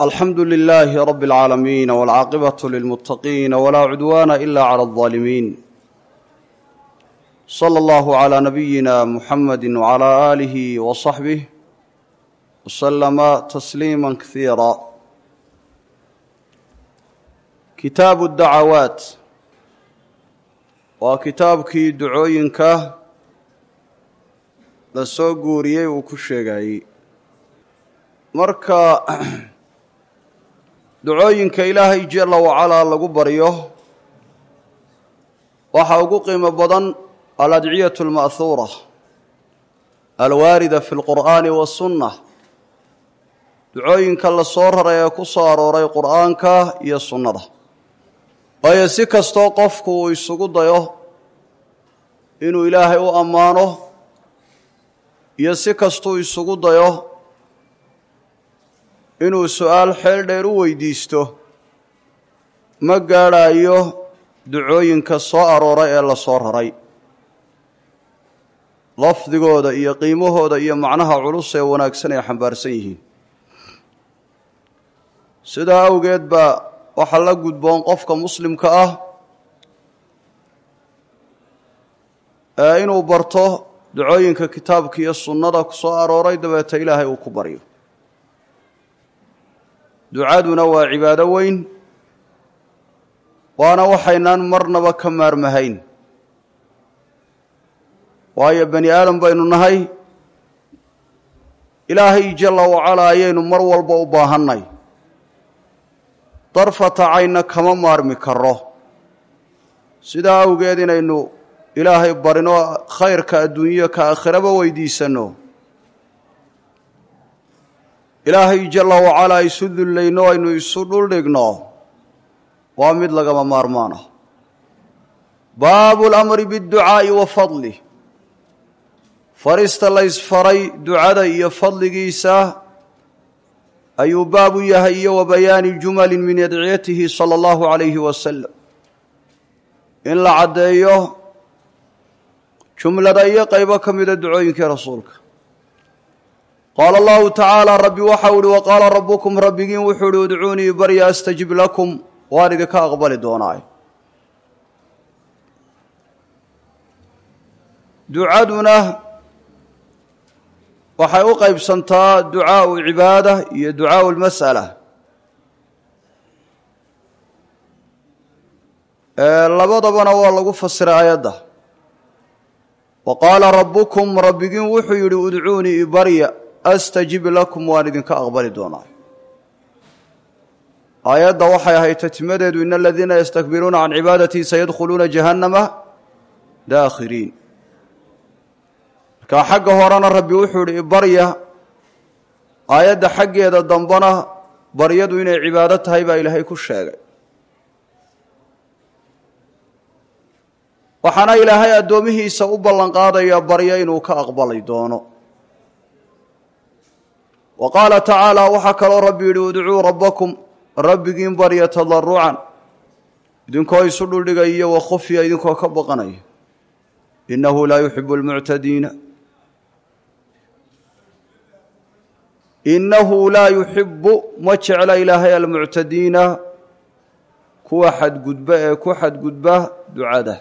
alxamdu lilaahi rabi اlcaalamiin wاlcaaqibatu lilmuttaqiin walaa cudwaana ila clى اlظaalimiin slى allahu clى nabiyina muxamadi wclى aalihi waصaxbih wslama tasliima kasiira kitaabu dacawaat waa kitaabkii ducooyinka la soo guuriyey uu ku sheegayey marka ducooyinka ilaahay jala wacalaa lagu baryo waxaa ugu qiimo badan aladciyatu alma'huura alwaarida fi lqur'aani wasunna ducooyinka la soo raray ee ku soo arooray qur'aanka iyo sunnada waayo si kastoo qofku uu isugu dayo inuu ilaahay u ammaano iyo si kastuu isugu dayo inuu su-aal xeel dheer u weydiisto ma gaadhayo ducooyinka soo arooray ee la soo raray lafdigooda iyo qiimahooda iyo macnaha culus ee wanaagsan ay xambaarsan yihiin sidaa awgeed baa waxaa la gudboon qofka muslimka ah ee inuu barto ducooyinka kitaabka iyo sunnada ku soo arooray dabeeta ilaahay uu ku baryo ducaduna waa cibaado weyn waana waxaynaan marnaba ka maarmahayn waayo bani aadam baynu nahay ilaahay jalla wacalaa ayaynu mar walba u baahannay darfata caynna kama maarmi karo sidaa awgeed inaynu ilaahay barino khayrka adduunyo ka aakhiraba weydiisanno ilaahay jalla wacalaa isu dullayno aynu isu dhuldhigno waa mid lagama maarmaan ah baabu lamri biاdducaa'i wa fadlih farista la ysfaray ducada iyo fadligiisa ayuu baab u yahay iyo wa bayaani jumali min adciyatihi sala allahu calayhi wasalam in la caddeeyo jumlada iyo qaybo ka mida ducooyinkii rasuulka qaala allahu tacaala rabbi waxau uhi wa qaala rabbukum rabbigiin wuxuu uhi udcuunii barya astajib lakum waan idinka aqbali doonaay ducaduna waxay u qaybsantaa ducaau cibaada iyo ducaau lmas'ala labadabana waa lagu fasiray aayadda wa qaala rabbukum rabbigiin wuxuu yidhi udcuunii ibarya astajib lakum waan idinka aqbali doonaa aayadda waxay ahayd tatimadeedu in aladiina yastakbiruuna can cibaadatii sayadkhuluuna jahannama daakhiriin markaa xagga horena rabbi wuxuu ihi ibarya aayadda xaggeeda dambena baryadu inay cibaado tahay baa ilaahay ku sheegay waxaana ilaahay addoomihiisa u ballanqaadaya baryo inuu ka aqbali doono wa qaala tacaala waxaa kaloo rabbi yidhi udcuu rabbakum rabbigiin barya tadarucan idinkoo isu dhuldhigaya wa khufya idinkoo ka baqanaya innahu laa yuxibu almuctadiina innahu laa yuxibu ma jecla ilaahay almuctadiina kuwa xadgudba ee ku xadgudba ducada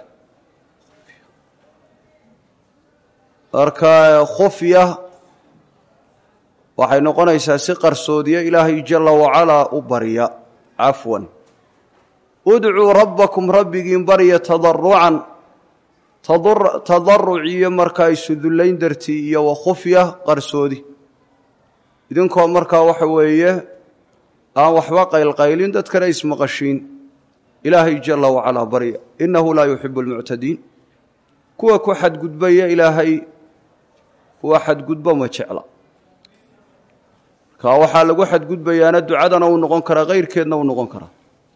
marka khufya waxay noqonaysaa si qarsoodiya ilaahay jala wacalaa u barya cafwan udcuu rabbakum rabbigiin barya tadarucan tadaruc iyo markaa isudullayn dartii iyo wa khufya qarsoodi idinkoo markaa waxa weeye aan waxba qaylqaylin dadkana ismaqashiin ilaahay jala wacalaa barya innahu laa yuxibu almuctadiin kuwa ku xadgudbaya ilaahay kuwa xadgudbo ma jecla marka waxaa lagu xadgudbayaana ducadana uu noqon karaa kayrkeedna uu noqon karaa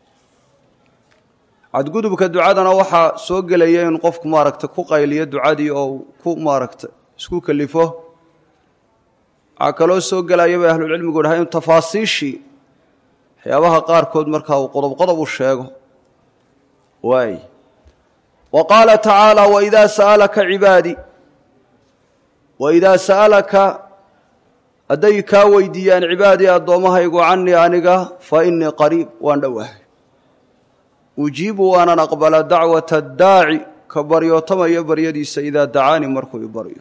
xadgudubka ducadana waxaa soo gelaya in qofku maaragta ku qayliyo ducadii oo ku maaragta isku kelifo waxaa kaloo soo gelaya bay ahlulcilmigu dhahay in tafaasiishii waxyaabaha qaarkood markaa uu qodob qodob u sheego waay wa qaala tacaala waidaa sa'alaka cibaadii waidaa sa'alaka hadday kaa weydiiyaan cibaadii addoommahaygu cannii aniga fa innii qariib waan dhowahay ujiibu waanan aqbala dacwata addaaci ka baryootamaya baryadiisa idaa dacaanii markuu i baryo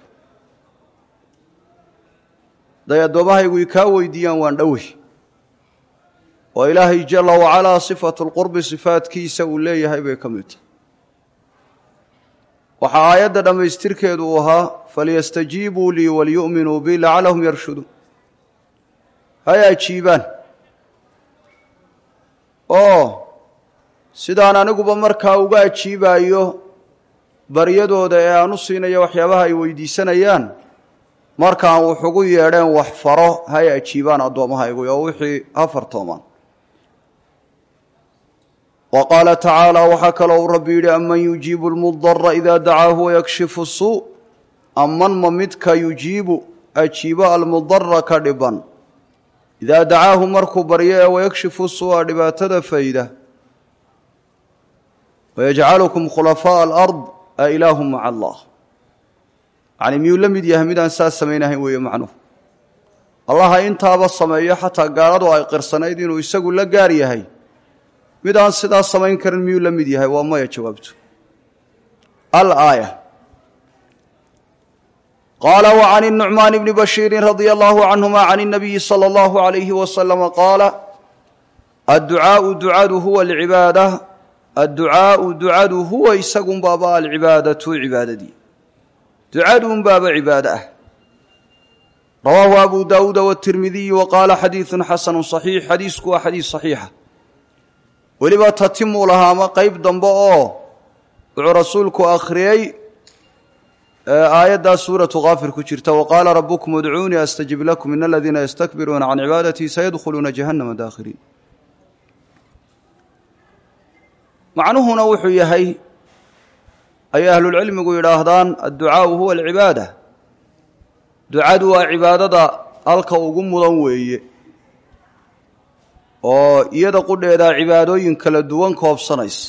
hadday addoommahaygu i kaa weydiiyaan waan dhowey oo ilaahay jala wacalaa sifatu lqurbi sifaadkiisa uu leeyahay bay ka mid tahay waxaa aayadda dhammaystirkeedu uu ahaa falyastajiibuu lii walyu'minuu bi lacallahum yarshuduun hay ajiibaan oo sidaan aniguba markaa uga ajiibaayo baryadooda ee aan u siinayo waxyaabaha ay weydiisanayaan markaan wuxugu yeedheen wax faro hay ajiibaan addoommahaygu oo wixii ha fartoomaan wa qaala tacaala waxaa kaloo uu rabbi yidhi aman yujiibu lmudara idaa dacaahu wayakshifu suu aman ma midka yujiibu ajiibo almudara ka dhiban idaa dacaahu markuu baryo ee wayakshifu suu'a dhibaatada fayda wayajcalukum khulafaaءa alard a ilaahu maca allah yacni miyuu la mid yahay midaan saas samaynahayn weeye macnuhu allaha intaaba sameeyo xataa gaaladu ay qirsanayd inuu isagu la gaar yahay mid aan sidaas samayn karin miyuu la mid yahay waa maya jawaabtu alaaya qaala wa can الnucmaan bni bashiiri radia allahu canhuma can الnabiyi salى اllahu عalayhi wasalama qaala adducaau ducadu huwa alcibaada adducaau ducadu huwa isagunbaaba alcibaadatu cibaadadii ducaduunbaaba cibaado ah rawaahu abu daawuuda wاtirmidiyu wa qaala xadiidu xasanu صaxiix xadiisku waa xadiis صaxiixa weliba tatimuu lahaa ama qeyb dambe oo wuxuu rasuulku akhriyey aayaddaa suuratu kaafir ku jirta wa qaala rabukum udcuunii astajib lakum in aladiina yastakbiruuna can cibaadatii sayadkhuluuna jahannama daakhiriin macnuhuna wuxuu yahay ayay ahlulcilmigu yidhaahdaan adducaau huwa alcibaada ducadu waa cibaadada halka ugu mudan weeye oo iyada qudheedaa cibaadooyin kala duwan koobsanaysa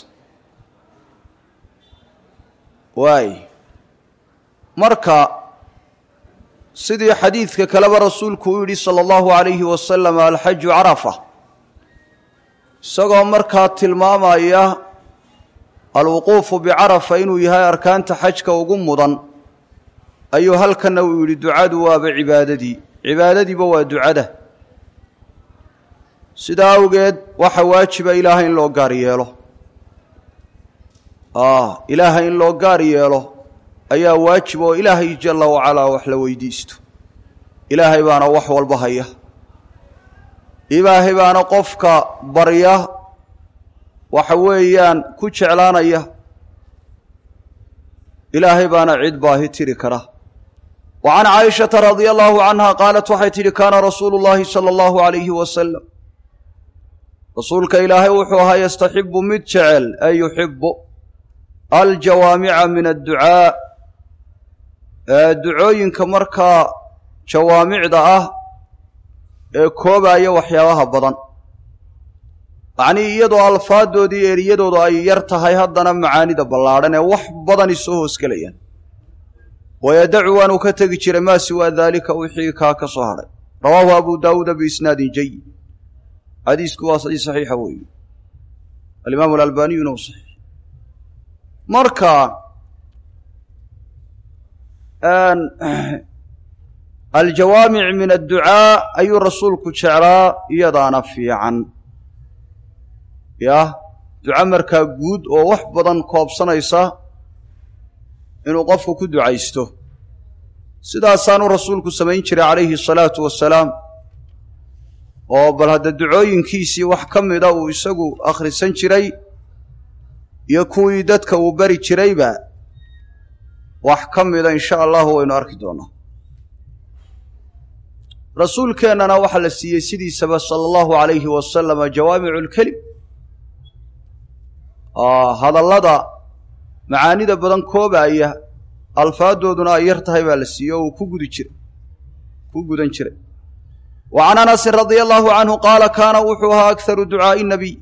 waay marka sidii xadiidka kaleba rasuulku u yidhi sala allahu calayhi wasalam alxaju carafa isagoo markaa tilmaamaya alwuquufu bicarafa inuu yahay arkaanta xajka ugu mudan ayuu halkanna uu yidhi ducadu waaba cibaadadii cibaadadiiba waa ducada sidaa awgeed waxa waajiba ilaahay in loo gaar yeelo ilaahay in loo gaar yeelo ayaa waajib oo ilaahay jalla wacalaa wax la weydiisto ilaahay baana wax walba haya ilaahay baana qofka barya waxa weeyaan ku jeclaanaya ilaahay baana cid baahi tiri kara wa can caaishata radia allahu canha qaalat waxay tidhi kaana rasuulu llaahi sala allahu calayhi wasalam rasuulka ilaahay wuxuu ahaa yastaxibu mid jecel ay yuxibu aljawaamica min adducaa ducooyinka markaa jawaamicda ah ee koobaya waxyaabaha badan yacnii iyadoo alfaadoodii eriyadoodu ay yar tahay haddana macaanida ballaadhan ee wax badani soo hoosgelayaan wayadacu waanu ka tegi jiray maa siwaa daalika wixii kaa ka soo hadhay rawaahu abu daawuuda biisnaadin jayid xadiisku waa xadiis saxiixa weeye alimaamu alalbaniyuna u saxiix marka aljawaamic min adducaa ayuu rasuulku jeclaa iyadaana fiican yah duco markaa guud oo wax badan koobsanaysa inuu qofku ku ducaysto sidaasaanu rasuulku samayn jiray calayhi asalaatu wasalaam oo bal hadda ducooyinkiisii wax ka mida uu isagu akhrisan jiray iyo kuwii dadka uu bari jirayba wax ka mida insha allahu waynu arki doonaa rasuulkeennana waxaa la siiyey sidiisaba sala allahu calayhi wasalama jawaamicu lkelim hadallada macaanida badan koobaaya alfaadooduna ay yar tahay baa la siiyey oo uu ku gudi jiray ku gudan jiray wa can anasin radia allahu canhu qaala kaana wuxuu ahaa akharu ducaa'i nabiy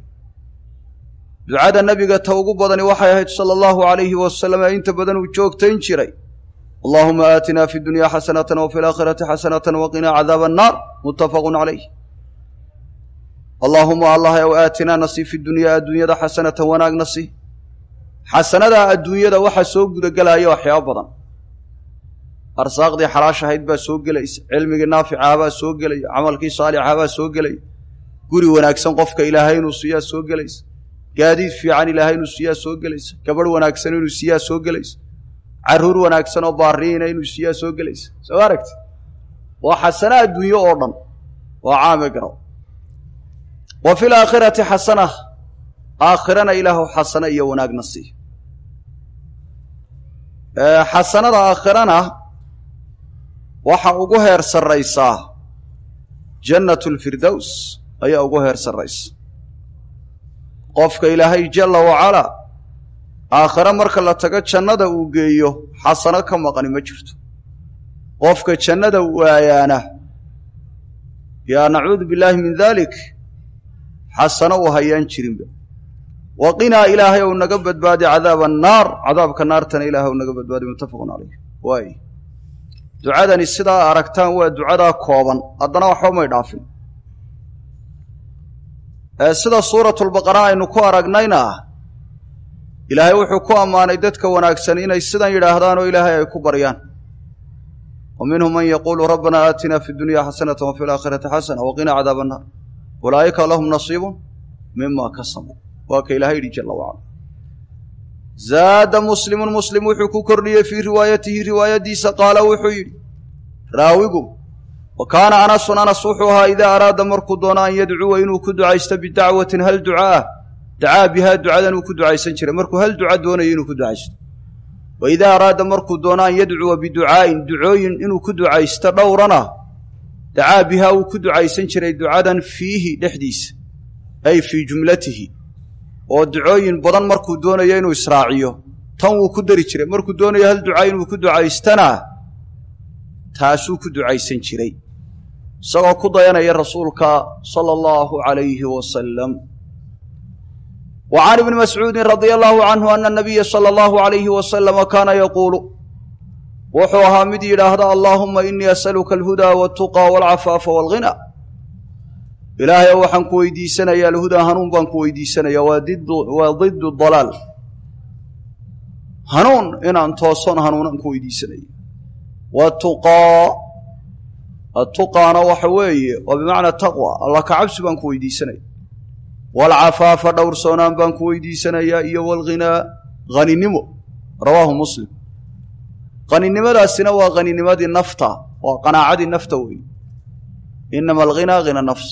ducada nebiga ta ugu badani waxay ahayd sala allahu calayhi wasalam ee inta badan uu joogtayn jiray allahuma aatina fi dunya xasanata wafi laakhirati xasanata waqinaa cadaaba annaar muttafaqu calayh allaahuma allah ow aatinaa nasi fi dunyaa adduunyada xasanatan wanaag nasi xasanadaa adduunyada waxaa soo gudagelaya waxyaaba badan arsaaqdii xalaashahayd baa soo gelaysa cilmigii naaficahabaa soo gelaya camalkii saalixahabaa soo gelaya guri wanaagsan qofka ilaahay inuu siiyaa soo gelaysa gaadiid fiican ilaahay inuu siiyaa soo gelaysa gabadh wanaagsan inuu siiyaa soo gelaysa caruur wanaagsan oo baariina inuu siiyaa soo gelaysa soo aragti waa xasana adduunyo oo dhan waa caame garow wa fi laakhirati xasana aakhirana ilaahu xasana iyo wanaagna sii xasanada aakhirana waxa ugu heer sarraysaa jannatu lfirdows ayaa ugu heer sarraysa qofka ilaahay jalla wacalaa aakhire marka la tago jannada uu geeyo xasano ka maqani ma jirto qofka jannada waayaana yaa nacuudu billaahi min dalik xasano uu hayaan jirinba waqinaa ilaahay ou naga badbaadi cadaaba annaar cadaabka naartana ilaahay ou naga badbaadi muttafaqun calayh waay ducadani sidaa aragtaan waa ducadaa kooban haddana waxba may dhaafin sida suuratulbaqara aynu ku aragnayna ilaahay wuxuu ku ammaanay dadka wanaagsan inay sidan yidhaahdaan oo ilaahay ay ku baryaan wa minhum man yaquulu rabbana aatina fi dunya xasanata wa fi laakhirati xasana waqinaa cadaaba annaar ulaa'ika lahum nasiibun mima kasabuu waa ka ilahay yidhi jalla wacala zaada muslimun muslim wuxuu ku kordhiyey fii riwaayatihi riwaayaddiisa qaala wuxuu yidhi raawigu wa kaana anasun anas wuxuu ahaa idaa araada markuu doono an yadcuwa inuu ku ducaysto bidacwatin hal ducaah dacaa bihaa ducadan uu ku ducaysan jiray markuu hal duca doonayo inuu ku ducaysto wa idaa araada markuu doono an yadcuwa biducaa'in ducooyin inuu ku ducaysto dhowrana dacaa bihaa uu ku ducaysan jiray ducadan fiihi dhexdiisa ay fii jumlatihi oo ducooyin badan markuu doonayo inuu israaciyo tan wuu ku dari jiray markuu doonayo hal duca inuu ku ducaystana taasuu ku ducaysan jiray isagoo ku dayanaya rasuulka sala allahu calayhi wasalam wa can ibni mascuudin radia allahu canhu ana nabiya sala allahu calayhi wasalama kaana yaquulu wuxuu ahaa mid yidhaahda allaahuma inii asaluka alhudaa waltuqaa walcafaafa walghina ilaahay waxaan ku weydiisanayaa alhudaa hanuun baan ku weydiisanayaa waa didu waa didu dalaal hanuun inaan tooson hanuunaan ku weydiisanaya watuqaa atuqaana waxa weeye waa bimacnaa taqwa allah ka cabsi baan ku weydiisanaya waalcafaafa dhowrsoonaan baan ku weydiisanayaa iyo walghinaa haninimo rawaahu muslim haninimadaasina waa haninimadii nafta waa qanaacadii nafta weeye inama alghinaa hina nafs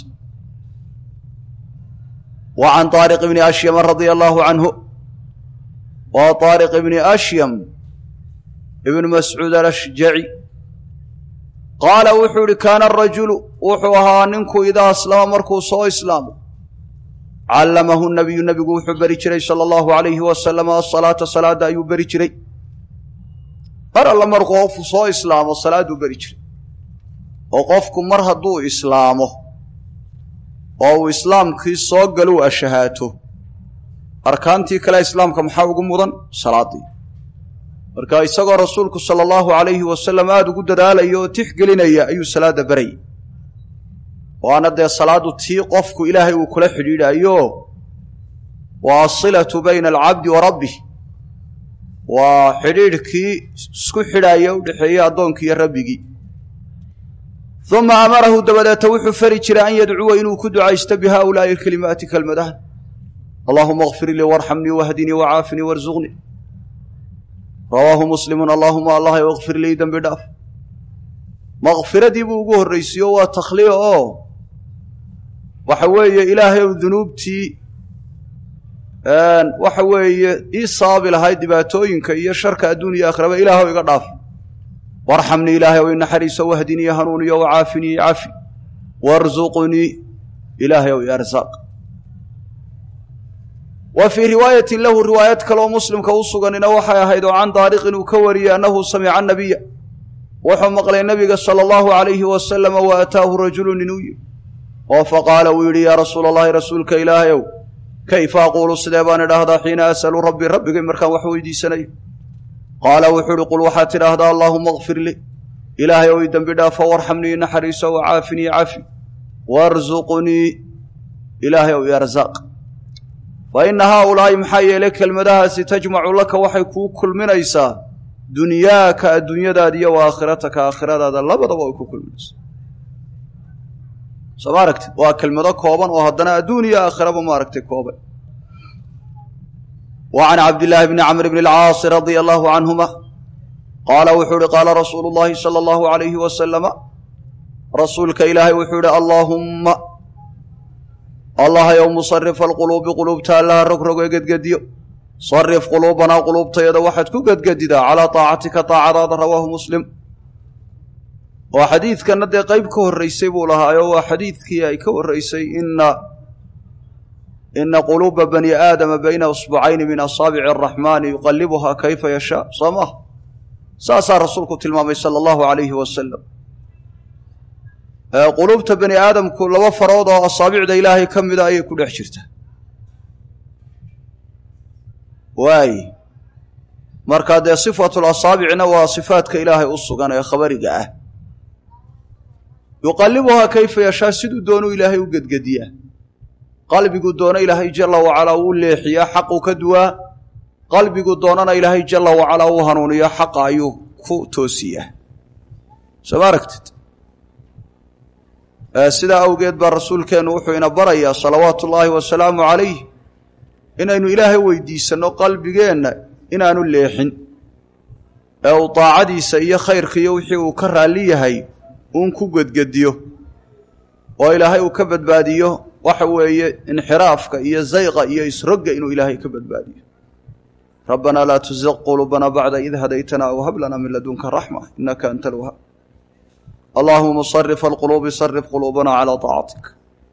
wa can طaariq bni ashyama radia allaahu canhu waa طaariq ibni ashyam ibnu mascuud alashjaci qaala wuxuu ihi kaana arajulu wuxuu ahaa ninku idaa aslama markuu soo islaamo callamahu nabiyu nebigu wuxuu beri jiray sala allahu alayhi wasalama asalaata salaadda ayuu beri jiray mar alla markuu qofku soo islaamo salaadduu beri jiray oo qofku mar hadduu islaamo oo uu islaamkii soo galuu ashahaato arkaantii kale islaamka maxaa ugu mudan salaaddii marka isagoo rasuulku sala allahu calayhi wasalam aada ugu dadaalaya oo tixgelinaya ayuu salaadda barayay waana dee salaaddu tii qofku ilaahay uu kula xidhiidhaayo waa asilatu bayna alcabdi wa rabbih waa xidhiidhkii isku xidhaaya u dhexeeyey addoonkii iyo rabbigii uma amarahu dabadeeta wuxuu fari jiray an yadcuwa inuu ku ducaysto bi haa'ulaa'i alkelimaati kelmadahan allaahuma akfir lii warxamnii wahdinii wacaafnii warsuqnii rawaahu muslimun allaahuma allah akfir lii dembi dhaaf makfiradii buu ugu horraysiiyo waa takhliic oo waxa weeye ilaahay ou dunuubtii waxa weeye ii sababi lahayd dhibaatooyinka iyo sharka adduun iyo aakhiraba ilaahw iga dhaaf warxamnii ilaahay ow inaxariiso wahdinii hanuuniyo wacaafinii cafi warsuqnii ilaahay ow iarsaaq wa fii riwaayatin lahu riwaayad kaleoo muslimka u suganina waxay ahayd oo can daariqin uu ka wariyey annahu samica nabiya wuxuu maqlay nabiga sala allahu calayhi wasalama wa ataahu rajulu nin uu yidhi oo faqaala uu yidhi yaa rasuula allahi rasuulka ilaahayow kayfa aquulu sidee baan idhaahdaa xiina asalu rabbii rabbigay markaan wax weydiisanayo qaala wuxuu uhi qul waxaad tidhaahdaa allaahuma kfir lii ilaahay ow i dembi dhaafo warxamnii naxariiso wacaafinii cafi warsuqnii ilaahay ow i arsaaq fa inna haaulaa'i maxaa yeelay kelmadahaasi tajmacu laka waxay kuu kulminaysaa dunyaaka adduunyadaada iyo wa aakhirataka aakhiradaada labadaba way ku kulminaysaa soo ma aragtid waa kelmado kooban oo haddana adduun iyo aakhiraba ma aragtay kooban wa can cabdillaahi bni camr bni alcaasi radia allahu canhuma qaala wuxuu uhi qaala rasuulu llaahi sala allahu alayhi wasalama rasuulka ilaahay wuxuu ihi allaahumma allahayow musarifa alquluubi quluubta allaha rogrogo ee gedgediyo sarif quluubanaa quluubtayada waxaad ku gedgedidaa calaa taacatika taacadaada rawaahu muslim oo xadiidkanna dee qeyb ka horraysay buu lahaayo waa xadiidkii ay ka horraysay ina ina quluuba bani aadama bayna usbucayni min asaabici araxmaani yuqalibuhaa kayfa yashaa soo maha saasaa rasuulku tilmaamay sala allahu alayhi wasalam quluubta bani aadamku laba farood oo asaabicda ilaahay ka mida ayay ku dhex jirtaa waay markaa dee sifatul asaabicna waa sifaadka ilaahay u sugan ee khabariga ah yuqalibuhaa kayfa yashaa siduu doonuu ilaahay u gedgediyaa qalbigu doono ilaahay jala wacalaa uu leexiyaa xaqu ka duwaa qalbigu doonana ilaahay jala wacalaa uu hanuuniyo xaqa ayuu ku toosiyaa soo ma aragtid sidaa awgeed baa rasuulkeennu wuxuu ina barayaa salawaatu ullaahi wasalaamu calayh inaynu ilaahay weydiisanno qalbigeenna inaanu leexin ee uu daacadiisa iyo khayrkiiyo wixii uu ka raalli yahay uun ku gedgediyo oo ilaahay uu ka badbaadiyo waxa weeye inxiraafka iyo zayqa iyo isrogga inuu ilaahay ka badbaadiyo rabbanaa laa tuziq quluubanaa bacda id hadaytanaa aw hab lanaa min ladunka raxma innaka anta alwahaab allaahuma musarif alquluubi sarif quluubana calaa taacatik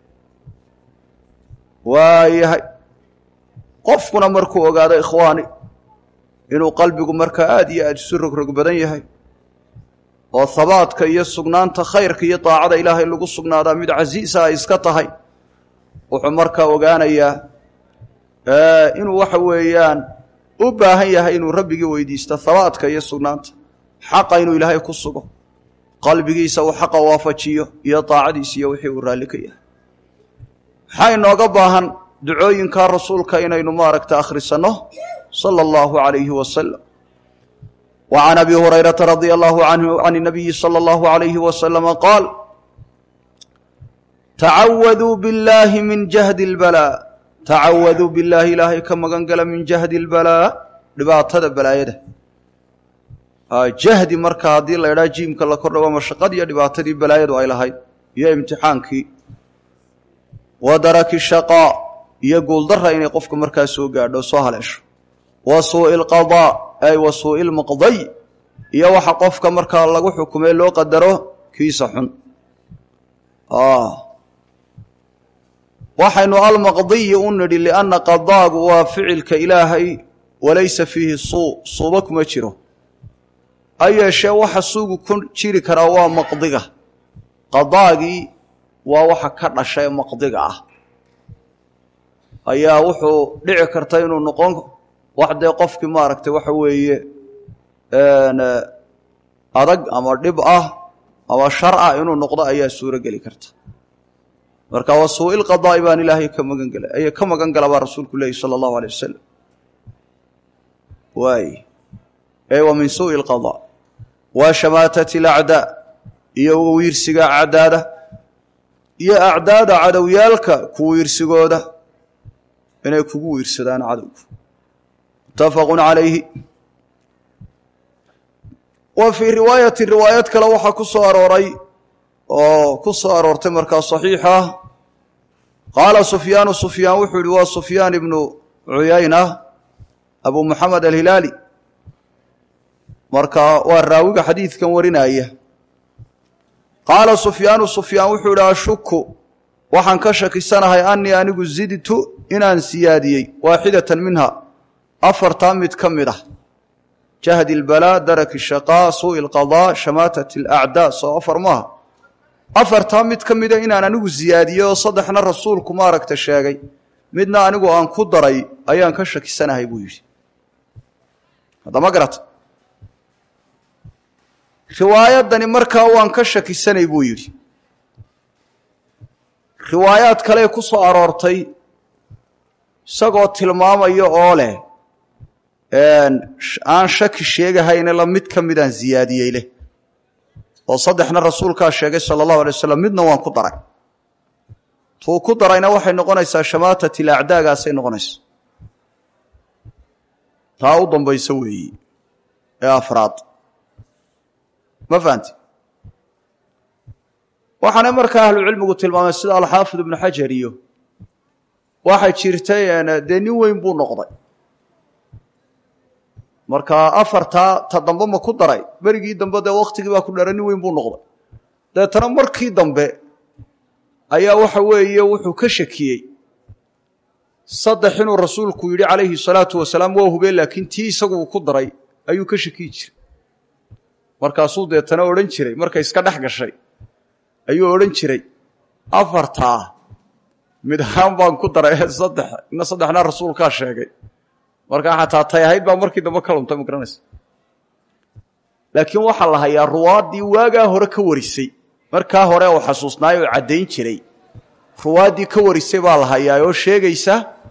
waayahay qofkuna markuu ogaado ikhwaani inuu qalbigu markaa aad iyo aad isu rogrog badan yahay oo habaadka iyo sugnaanta khayrka iyo daacada ilaahay lagu sugnaadaa mid casiisa ay iska tahay wuxuu markaa ogaanayaa inuu waxa weeyaan u baahan yahay inuu rabbigii weydiisto habaadka iyo sugnaanta xaqa inuu ilaahay ku sugo qalbigiisa uu xaqa waafajiyo iyo daacadiisa iyo wixii uu raalli ka yahay maxaa inooga baahan ducooyinkaa rasuulka inaynu maaragta akhrisanno sala allahu calayhi wasalam wa can abi hurayrata radia allahu canhu can inabiyi sala allahu alayhi wasalama qaal tacawaduu billaahi min jahdi lbalaa tacawaduu billaahi ilaahay ka magan gala min jahdi lbalaa dhibaatada balaayada jahdi marka haddii la idhaha jiimka la kordhago mashaqadiiyo dhibaatadii balaayadu ay lahayd iyo imtixaankii wa daraki shaqaa iyo guuldarra inay qofka markaa soo gaadho soo haleesho wa suu'i alqadaa ay wa suu'i lmaqday iyo waxa qofka markaa lagu xukumay loo qadaro kiisa xun waxaynu almaqdiyi u nidhi lianna qadaagu waa ficilka ilaahay walaysa fiihi suu suuba kuma jiro ha yeeshee waxa suugu ku jiri karaa waa maqdiga qadaagii waa waxa ka dhasha ee maqdiga ah ayaa wuxuu dhici karta inuu noqon wax dee qofkii maaragtay waxa weeye adag ama dhib ah ama shar ah inuu noqdo ayaa suuro geli karta marka waa suu-il qadaa'i baan ilaahay ka magan gelay aya ka magan gala baa rasuulku leehi sala allahu alay wasalam waay ee wa min suu'i alqadaa wa shamaatati alacdaa iyo wiirsiga acdaada iyo acdaada cadowyaalka ku wiirsigooda inay kugu wiirsadaan cadowgu muttafaqun calayhi wa fii riwaayati riwaayad kale waxaa ku soo arooray oo ku soo aroortay markaa saxiixa qaala sufyaanu sufyaan wuxuu yihi waa sufyaan ibnu cuyayna abu muxamed alhilaali marka waa raawiga xadiidkan warinaya qaala sufyaanu sufyaan wuxuu yihi ashuku waxaan ka shakisanahay anii anigu zidtu inaan siyaadiyey waaxidatan minha afartaa mid ka mid ah jahdi lbalaa daraki shaqaa suu'i lqadaa shamaatat alacdaa soo afar maaha afartaa mid ka mida inaan anigu siyaadiyey oo saddexna rasuulku maaragta sheegay midna anigu aan ku daray ayaan ka shakisanahay buu yidhi haddama garata riwaayadani markaa waan ka shakisanay buu yidhi riwaayaad kale ku soo aroortay isagoo tilmaamaya oo leh aan shaki sheegahayne la mid ka midaan ziyaadiyey leh oo saddexna rasuulkaa sheegay sala allahu alay wasalam midna waan ku daray tuu ku darayna waxay noqonaysaa shamaatat ilacdaagaasay noqonaysa taa u dambaysa weeyi ee afraad ma fahanti waxaana markaa ahlucilmigu tilmaamay sida alxaafid ibnu xajar iyo waxay jirtay dee nin weyn buu noqday marka afartaa ta dambe ma ku daray berigii dambe dee waktigii baa ku dhara nin weyn buu noqday deetana markii dambe ayaa waxa weeye wuxuu ka shakiyey saddex inuu rasuulku yidhi calayhi salaatu wasalaam waa hubeen laakiin tii isagu uu ku daray ayuu ka shakiyi jiray markaasuu deetana odhan jiray markay iska dhex gashay ayuu odhan jiray afartaa mid ahaan baan ku daray saddex ina saddexna rasuulkaa sheegay markaa xataa tay ahayd baa markii dambe ka luntay ma garanaysa laakiin waxaa la hayaa ruwaaddii waagaa hore ka warisay markaa hore uu xasuusnaay oo caddayn jiray ruwaaddii ka warisay baa la hayaa oo sheegaysa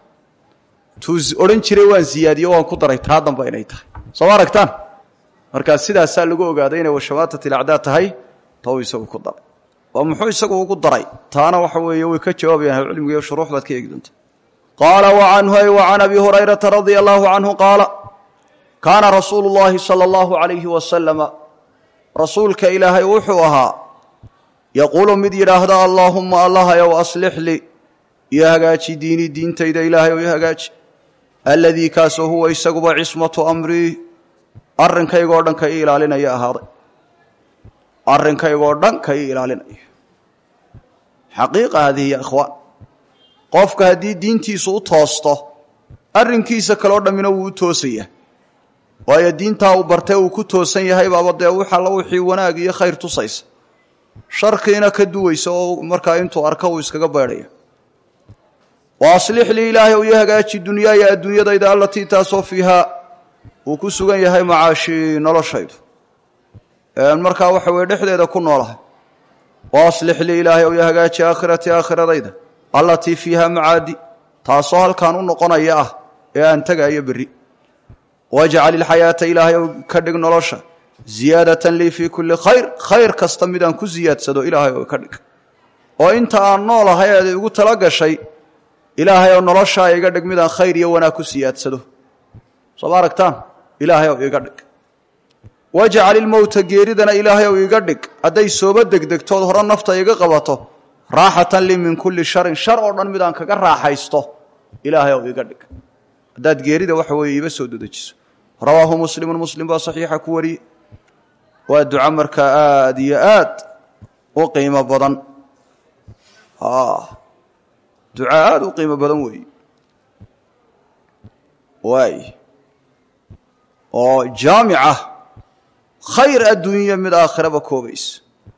tuu odhan jiray waan ziyaadiyo waan ku daray taa dambe inay tahay soo ma aragtaan markaa sidaasaa lagu ogaaday inay washamaatat ilacdaa tahay tou isagu ku daray oo muxuu isagu ugu daray taana waxa weeye way ka jawaabayaan ahlucilmiga shuruux baad ka eegi doonta qaala wa canhu ay wa can abi hurayrata radia allahu canhu qaala kaana rasuulu llaahi sala allahu calayhi wasalama rasuulka ilaahay wuxuu ahaa yaquulu mid yidhaahda allaahumma allahayow aslix lii iyo hagaaji diinii diintayda ilaahayow iyo hagaaji alladii kaasoo huwa isaguba cismatu amrii arrinkaygoo dhan ka ii ilaalinaya ahaaday arrinkaygoo dhan ka ii ilaalinaya xaqiiqa haadihi ya ikhwaan qofka haddii diintiisu u toosto arrinkiisa kaleo dhammina wuu u toosaya waayo diintaa uu bartee uu ku toosan yahay baaba dee wixalla wixii wanaag iyo khayr tusaysa sharkiina ka duwaysa oo markaa intuu arka uu iskaga baydhaya wa aslix lii ilaahay ou iyo hagaaji dunyaaya adduunyadayda allatii taasoo fiihaa uu ku sugan yahay macaashii noloshaydu markaa waxa weye dhexdeeda ku noolahay wa aslix lii ilaahay ou iyo hagaaji aakhiratii aakhiradayda allatii fiiha macaadi taasoo halkaan u noqonaya ah ee aan tegaayo berri wajcal ilxayaata ilaahay ou ka dhig nolosha ziyaadatan lii fii kulli khayr khayr kasta midaan ku ziyaadsado ilaahay oo ka dhig oo inta aan noolahay eed igu tala gashay ilaahay oo noloshaa iga dhig midaan khayr iyo wanaag ku siyaadsado soo ma aragtaan ilaahay ou iga dhig wajcal ilmowta geeridana ilaahay ou iga dhig hadday sooba degdegtood hore nafta iga qabato raaxatan lii min kulli sharin shar oo dhan midaan kaga raaxaysto ilaahay ou iga dhig haddaad geerida waxa weeye iba soo dedejiso rawaahu muslimun muslim baa saxiixa ku wariyey waa duco markaa aada iyo aad u qiimo badan duco aada u qiimo badan weeye waay oo jaamica khayr adduunya mid aakhiraba koobaysa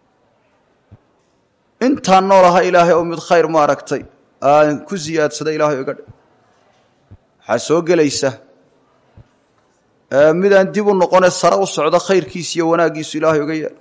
intaan noolaha ilaahay oo mid khayr ma aragtay aan ku siyaadsada ilaahay iga dhig waxaa soo gelaysa midaan dib u noqone sare u socdo khayrkiisa iyo wanaaggiisu ilaahay uga yeelo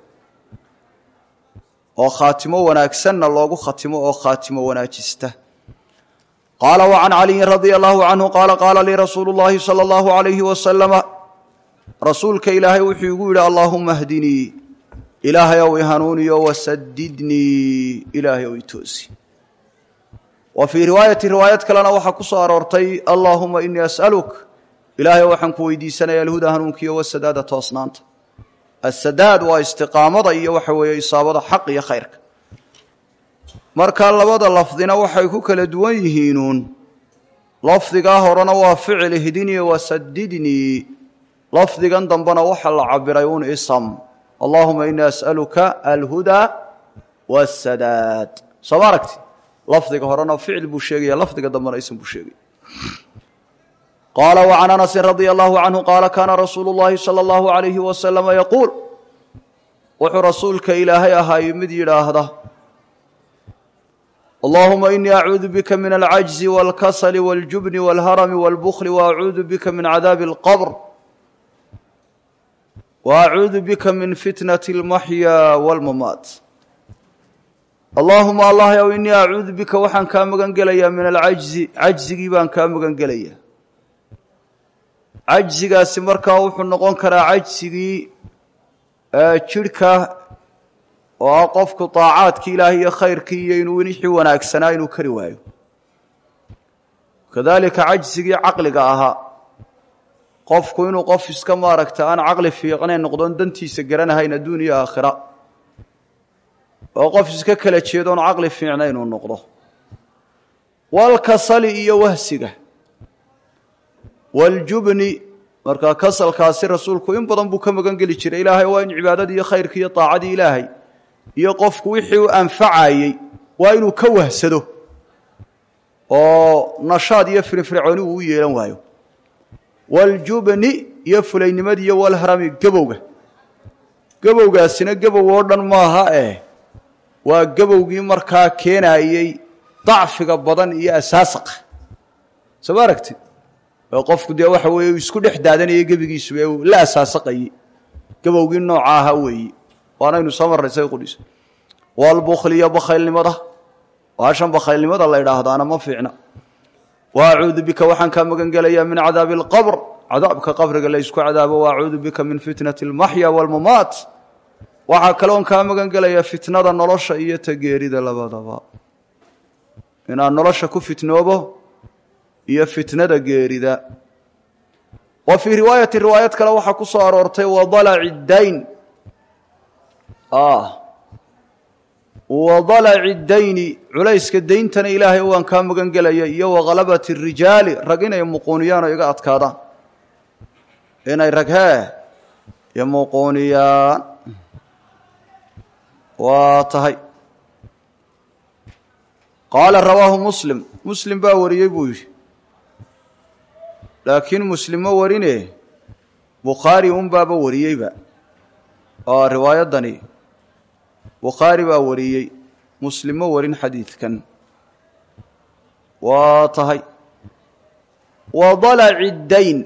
oo khaatimo wanaagsanna loogu khatimo oo khaatimo wanaajista qaala wa can caliyin radia allahu canhu qaala qaala lii rasuulu llaahi sala allahu alayhi wasalama rasuulka ilaahay wuxuu igu yidhi allaahuma hdinii ilaahay ow ihanuuniyo wasadidnii ilaahay ow itoosi wa fii riwaayati riwaayad kalena waxaa ku soo aroortay allaahuma inii as'aluk ilaahay waxaan ku weydiisanaya alhuda hanuunkiiyo wasadaada toosnaanta asadaad waa istiqaamada iyo waxa weeye isaabada xaq iyo khayrka marka labada lafdina waxay ku kala duwan yihiinuun lafdigaa horena waa ficil ihdinii wasadidnii lafdigan dambena waxa la cabiray un ism allaahuma inii as'aluka alhudaa wasadaad soo ma aragti lafdiga horena ficil buu sheegaya lafdiga dambena ism buu sheegaya qaala wa can anasin radia allahu canhu qaala kaana rasuulu llaahi sala allahu alayhi wasalama yaquul wuxuu rasuulka ilaahay ahaay mid yidhaahda allahuma inii acuudu bika min alcajzi walkasali waاljubni walharami walbukli waacuudu bika min cadaabi اlqabr wa acuudu bika min fitnati اlmaxyaa wاlmamaat allaahuma allah ow innii acuudu bika waxaan kaa magan gelayaa min alcajzi cajzigii baan kaa magan gelayaa cajzigaasi markaa wuxuu noqon karaa cajsigii jidhka oo ah qofku daacaadkii ilaahay iyo khayrkii iyo inuu wixii wanaagsanaa inuu kari waayo kadalika cajsigii caqliga ahaa qofku inuu qof iska maaragta aan caqli fiiqnayn noqdoon dantiisa garanahayn adduun iyo aakhira oo qof iska kala jeedoon caqli fiicnayn uu noqdo walkasali iyo wahsiga waljubni markaa kasalkaasi rasuulku in badan buu ka magan geli jiray ilaahay waa in cibaadadii iyo khayrkii iyo daacadii ilaahay iyo qofku wixii u anfacayey waa inuu ka wahsado oo nashaad iyo firfircooni uu u yeelan waayo waljubni iyo fulaynimadi iyo walharami gebowga gebowgaasina gebow oo dhan maaha eh waa gebowgii markaa keenayey dacfiga badan iyo asaasaqa soo ma aragtid oo qofku dee waxa weeye uu isku dhex daadanayay gebigiisuba ee uu la asaasaqayey gebowgii nooca ahaa weeyi waanaynu soo marray say qudhis walbukhliyo bakhaylnimada waashan bakhaylnimada la idhaahdaana ma fiicna wa acuudu bika waxaan kaa magan gelayaa min cadaabi alqabr cadaabka qabriga la ysku cadaabo wa acuudu bika min fitnati almaxya waalmamaat waxaa kaloon kaa magan gelayaa fitnada nolosha iyo tageerida labadaba inaan nolosha ku fitnoobo iyo fitnada geerida wa fii riwaayati riwaayad kale waxaa ku soo aroortay wadalaci dayn wadalaci dayni culayska dayntana ilaahay waan kaa magan gelaya iyo wakhalabati rijaali rag inay muquuniyaan oo iga adkaadaan inay rag hee iyo muquuniyaan waa tahay qaala rawaahu muslim muslim baa wariyey buu yidhi laakiin muslim ma warine bukhaari un baaba wariyeyba oo riwaayaddani bukhaari baa wariyey muslim ma warin xadiidkan waa tahay wa dalaci dayn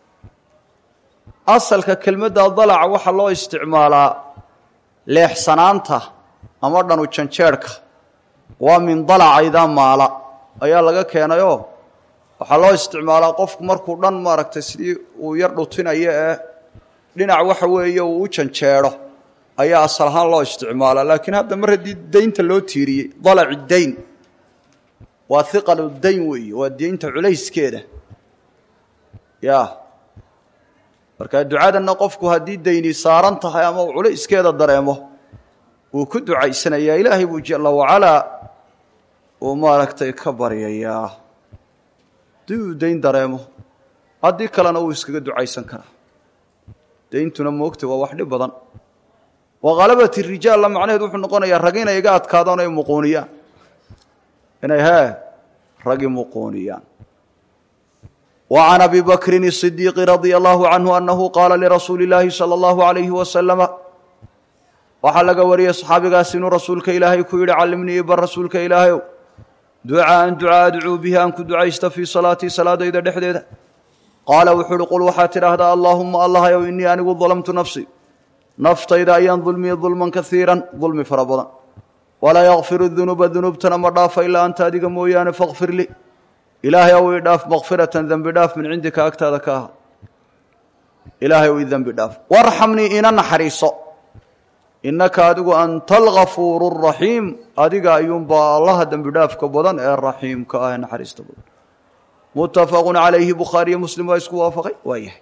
asalka kelmadda dalaca waxaa loo isticmaalaa leexsanaanta ama dhanu janjeedhka waa min dalaca idaa maala ayaa laga keenayoo waxaa loo isticmaalaa qofku markuu dhan maaragtay sidii uu yar dhutinayo ee dhinac waxa weeye uu u janjeedho ayaa asal ahaan loo isticmaalaa laakiin hadda mar haddii daynta loo tiiriyey dalaci dayn waa hiqalu dayn weeye waa daynta culayskeeda ya marka ducadanna qofku haddii dayni saaran tahay ama uu culayskeeda dareemo wuu ku ducaysanayaa ilaahay buu jala wacalaa uu maaragtay ka baryayaa haddii uu dayn dareemo haddii kalena uu iskaga ducaysan karaa dayntuna moogta waa wax dhib badan wakhalabati rijaalla macnaheed wuxuu noqonayaa rag inay iga adkaadaan ay muquuniyaan inay hee ragi muquuniyaan wa can abi bakrin الصidiiqi radia allahu canhu anahu qaala lirasuuli اllaahi salى اllahu alayhi wasalama waxaa laga wariyey saxaabigaas inuu rasuulka ilaahay ku yidhi callimnii bar rasuulka ilaahayow ducaaan ducaa adcuu bihi aan ku ducaysta fii salaatii salaadayda dhexdeeda qaala wuxuu uhi qul waxaad tidhaahdaa allaahuma allahayow innii anigu dalamtu nafsi naftayda ayaan dulmiyey dulman kaiiran dulmi fara badan walaa yakfiru dunuuba dunuubtana ma dhaafa ilaa anta adiga mooyaane fakfir lii ilaahay ow ii dhaaf makfiratan dembi dhaaf min cindika agtaada ka aha ilaahay ow ii dembi dhaaf warxamnii ina naxariiso innaka adigu anta algafuuru raxiim adiga ayuunbaa allaha dembi dhaafka badan ee raxiimka ah ee naxariista badan muttafaqu calayhi bukhaariyo muslim waa isku waafaqay waa yahay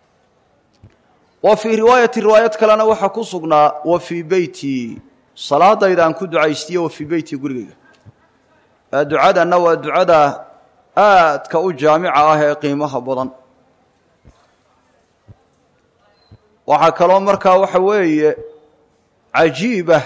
wa fii riwaayati riwaayad kalena waxaa ku sugnaa wa fii beyti salaadayda aan ku ducaystiye wa fii beyti gurigayga ducadanna waa ducada aadka u jaamica ah ee qiimaha badan waxaa kaloo markaa waxa weeye cajiibah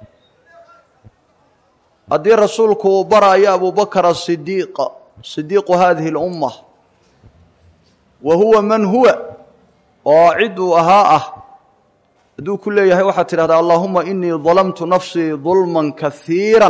haddii rasuulku uu baraayo abubakr asidiiq sidiiqu hadihi اlumma wa huwa man huwa oo cid uu ahaa ah hadduu ku leeyahay waxaad tidhahdaa allahuma inii dalamtu nafsii dulman kaiira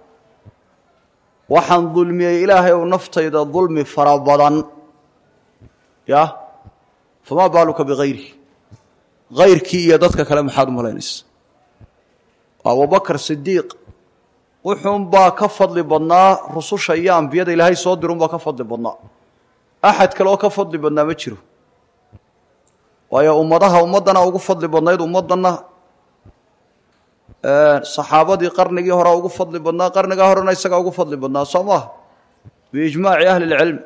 waxaan dulmiyey ilaahay ou naftayda dulmi fara badan ya famaa baaluka bigayri kayrkii iyo dadka kale maxaad u malaynaysa abubakar sidiiq wuxuunbaa ka fadli badnaa rususha iyo ambiyada ilaahay soo dirunbaa ka fadli badnaa axad kale oo ka fadli badnaa ma jiro waayo ummadaha ummaddana ugu fadli badnayd ummaddanna saxaabadii qarnigii horea ugu fadli badnaa qarnigaa horena isagaa ugu fadli badnaa soo maaha biijmaaci ahli lcilm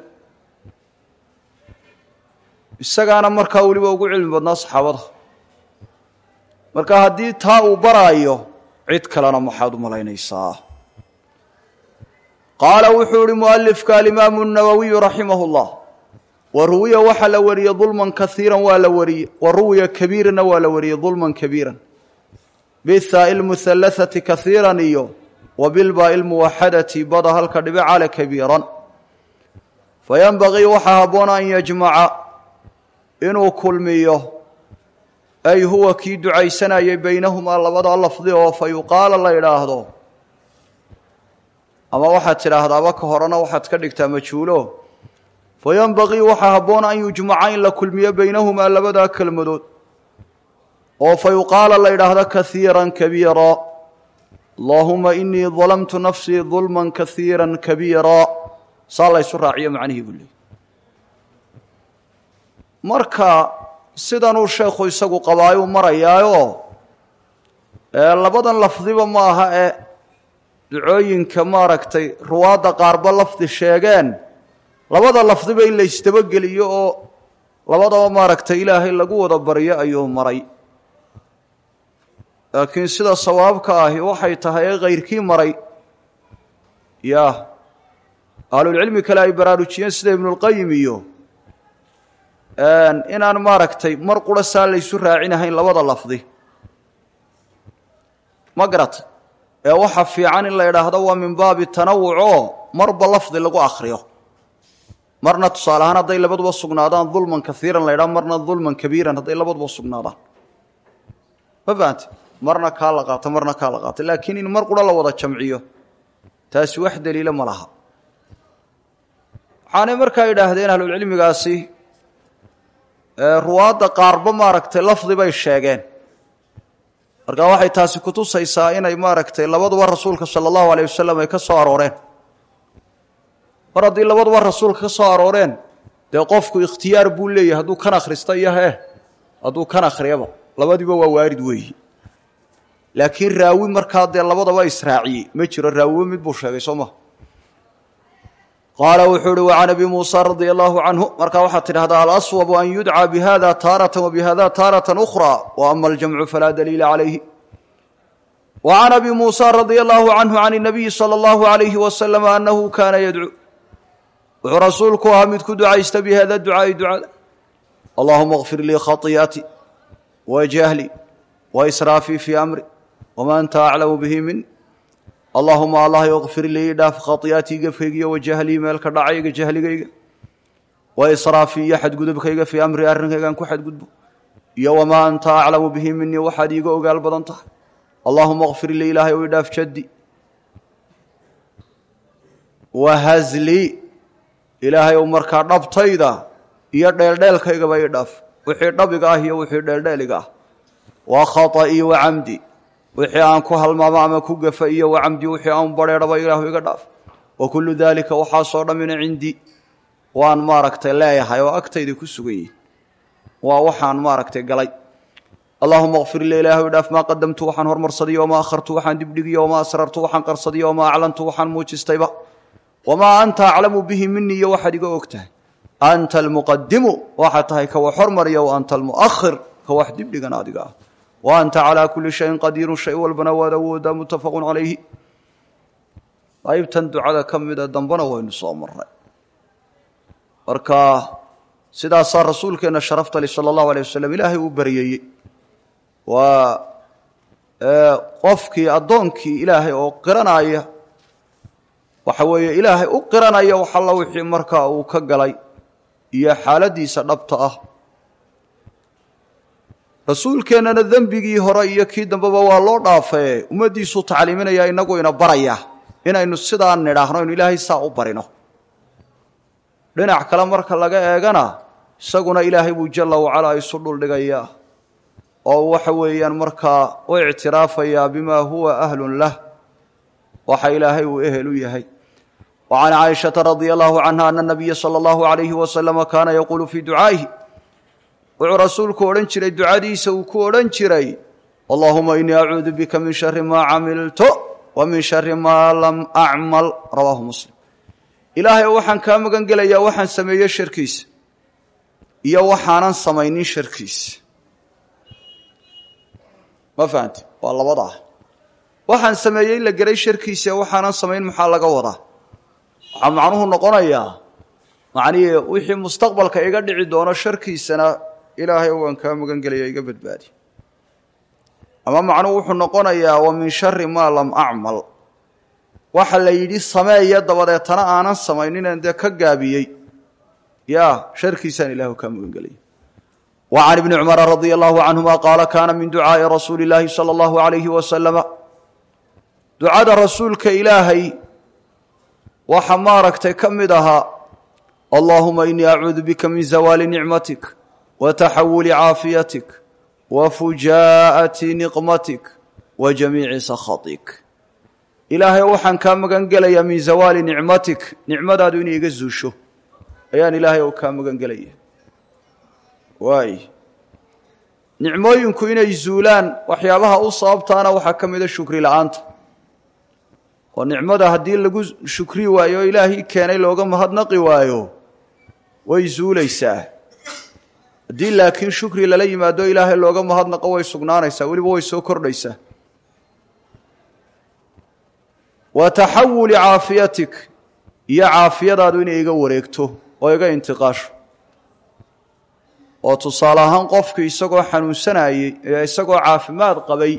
isagaana markaa weliba ugu cilmi badnaa saxaabada marka haddii taa uu baraayo cid kalena maxaad u malaynaysaa qaala wuxuu ihi mualifka alimaamu nawowiyu raximah اllah wa ruwiya waxaa la wariyey dulman kaiiran waa la wariyey wa ruwiya kabiiranna waa la wariyey dulman kabiiran bithaai lmuhalathati kaiiran iyo wa bilbaai lmuwaxadati bada halka dhibe cale kabiiran fayanbagii waxaa habboona an yajmaca inuu kulmiyo ay huwa kii ducaysanayay baynahumaa labada lafdi oo fa yuqaala la idhaahdo ama waxaad tidhaahdaaba ka horena waxaad ka dhigtaa majhuulo fayanbagii waxaa habboona an yujmaca in la kulmiyo baynahumaa labadaa kelmadood oo fa yuqaala la idhaahdo kaiira kabiira allaahuma inii dalamtu nafsii dulma kaiira kabiira saa la ysu raaciyo macnihii buu leey marka sidanuu sheekhu isagu qabaayuu marayaayo labadan lafdiba ma aha ee ducooyinka maaragtay ruwaadda qaarba lafdi sheegeen labada lafdiba in la isdabageliyo oo labadaba maaragtay ilaahay lagu wada baryo ayuu maray laakiin sida sawaabka ahi waxay tahay ee kayrkii maray ya ahlulcilmi kale ay baraarujiyeen sida ibnulqayim iyo inaan maaragtay mar qura saa laysu raacinahayn labada lafdi ma garata ee waxa fiican in la idhaahdo waa min baabi tanawuc oo marba lafdi lagu akriyo marna tusaale ahaan hadday labaduba sugnaadaan dulman kaiiran la ydhaha marna dulman kabiiran hadday labaduba sugnaadaan ma fahamte marna kaa la qaato marna kaa la qaato laakiin in mar qura la wada jamciyo taasi wax daliila ma laha waxaanay markaa idhaahdeen ahlulcilmigaasi ruwaadda qaarba maaragtay lafdi bay sheegeen marka waxay taasi kutusaysaa inay maaragtay labaduba rasuulka sala allahu alayh wasalam ay ka soo arooreen mar haddii labaduba rasuulka ka soo arooreen dee qofku ikhtiyaar buu leeyahay hadduu kan akhrista iyo hee hadduu kan akhriyaba labadiiba waa waarid weeyi laakiin raawi markaa dee labadaba israaciyey ma jiro raawiba mid buu sheegay soo maha qaala wuxuu uhi wacan abi muusa radia allahu canhu markaa waxaad tidhahdaa alaswabu an yudcaa bihada taaratan wa bihada taaratan ukhra wa ama aljamcu falaa daliila calayhi wa can abi muusa radia allahu canhu can اnabiyi salى allahu alayhi wasalam anahu kaana yadcuu wuxuu rasuulku ahaa mid ku ducaysta bihada ducaai ducada allahuma kfir lii khaiyaati wa jahli wa israafii fii amri wama anta aclamu bihi min allahuma allah kfir lii dhaaf khaiyatii gefkaygiiyo wajahlii meelka dhacayga jahligayga wa israafii iyo xadgudubkayga fii amri arrinkaygaan ku xadgudbo iyo wamaa anta aclamu bihi minii waxaad iiga ogaal badan tahay allahuma kfir lii ilaahay o idhaaf jaddi wahazlii ilaahay ou markaa dhabtayda iyo dheeldheelkaygaba ii dhaaf wixii dhabiga ah iyo wixii dheeldheeliga ah wa khaطa'ii wa camdi wixii aan ku halmaamo ama ku gafa iyo wacamdi wixii aan badheedhaba ilaahu iga dhaaf wa kullu daalika waxaasoo dhammina cindii waan maaragtay leeyahay oo agtayda ku sugan yihin waa waxaan maaragtay galay allahuma kfir li ilaahu dhaaf maa qadamtu waxaan hormarsadiyo wamaa akhartu waxaan dibdhigiyo wamaa asrartu waxaan qarsadiyo wamaa aclantu waxaan muujistayba wamaa anta aclamu bihi minii iyo waxaad iga og tahay anta almuqadimu waxaad tahay ka wax hormariya wa anta almu'ahir ka wax dibdhigan adiga ah wa anta calaa kulli shayin qadiirun shay walbana waad awoodaa muttafaqun calayhi qaybtan ducada ka mida dambena waynu soo marnay marka sidaasaa rasuulkeenna sharafta li sala allahu alay wasalam ilaahay uu baryeeyey waa qofkii addoonkii ilaahay oo qiranaya waxa weeye ilaahay u qiranaya wax alla wixii markaa uu ka galay iyo xaaladdiisa dhabta ah rasuulkeennana dembigii hore iyo kii dambeba waa loo dhaafee ummaddiisuu tacliiminaya inagu ina baraya inaynu sidaa nidhaahno inu ilaahay saa u barino dhinac kale marka laga eegana isaguna ilaahay buu jalla wacalaa isu dhuldhigayaa oo waxa weeyaan markaa u ictiraafayaa bimaa huwa ahlun lah waxa ilaahay uu ehel u yahay wa can caaishata radia allahu canha ana nabiya sala allahu alayhi wasalama kaana yaquulu fii ducaa'ihi wuxuu rasuulku odhan jiray ducadiisa uu ku odhan jiray allahuma inii acuudu bika min shari maa camiltu wa min shari maa lam acmal rawaahu muslim ilaahay waxaan kaa magan gelayaa waxaan sameeye sharkiisa iyo waxaanan samaynin sharkiisa ma fahamti waa labadaa waxaan sameeyey la geray sharkiisa waxaanan samayn maxaa laga wadaa waxaa macnuhu noqonayaa macnihii wixii mustaqbalka iga dhici doono sharkiisana ilaahay waan kaa magan gelaya iga badbaadi ama macnuhu wuxuu noqonayaa wa min shari maa lam acmal waxa la yidhi sameeya dabadeetana aanan samayninaan dee ka gaabiyey ya sharkiisaan ilahu kaa magan gelaya wa can ibni cumara radia allahu canhuma qaala kaana min ducaa'i rasuuli illaahi sala allahu alayhi wasalama ducada rasuulka ilaahay waxa maaragtay ka mid ahaa allaahuma inii acuudu bika min zawaali nicmatik wa taxawuli caafiyatik wa fujaa'ati niqmatik wa jamiici sakhatik ilaahay waxaan kaa magan gelayaa min zawaali nicmatik nicmadaadu inay iga zuusho ayaan ilaahay oo kaa magan gelaya waay nicmooyinku inay zuulaan waxyaabaha u sababtaana waxaa ka mida shukri la-aanta oo nicmada haddii lagu shukri waayo o ilaahii keenay looga mahadnaqi waayo way zuulaysaa haddii laakiin shukri lala yimaado ilaahay looga mahadnaqo way sugnaanaysaa weliba way soo kordhaysaa wa taxawuli caafiyatik iyo caafiyadaadu inay iga wareegto oo iga intiqaasho oo tusaale ahaan qofkii isagoo xanuunsanayey ee isagoo caafimaad qabay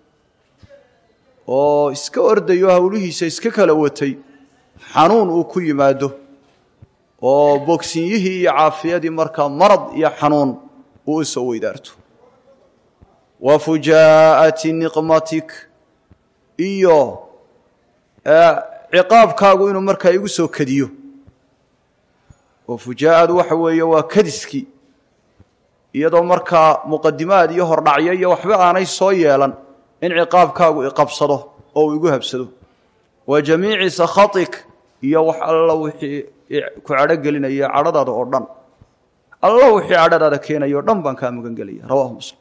oo iska ordayo howlihiisa iska kala watay xanuun uu ku yimaado oo bogsinyihii iyo caafiyadii markaa marad iyo xanuun uu u soo weydaarto wa fujaa'ati niqmatik iyo ciqaabkaagu inuu markaa igu soo kadiyo oo fujaa'adu waxa weeye waa kadiskii iyadoo markaa muqadimaad iyo hordhacyo iyo waxba aanay soo yeelan in ciqaabkaagu iqabsado oo uu igu habsado wa jamiici sakhatik iyo wax alla wixii ku cadho gelinaya cadhadaada oo dhan alla wixii cadhadaada keenaya o dhan baan kaa magan gelaya rawahu muslim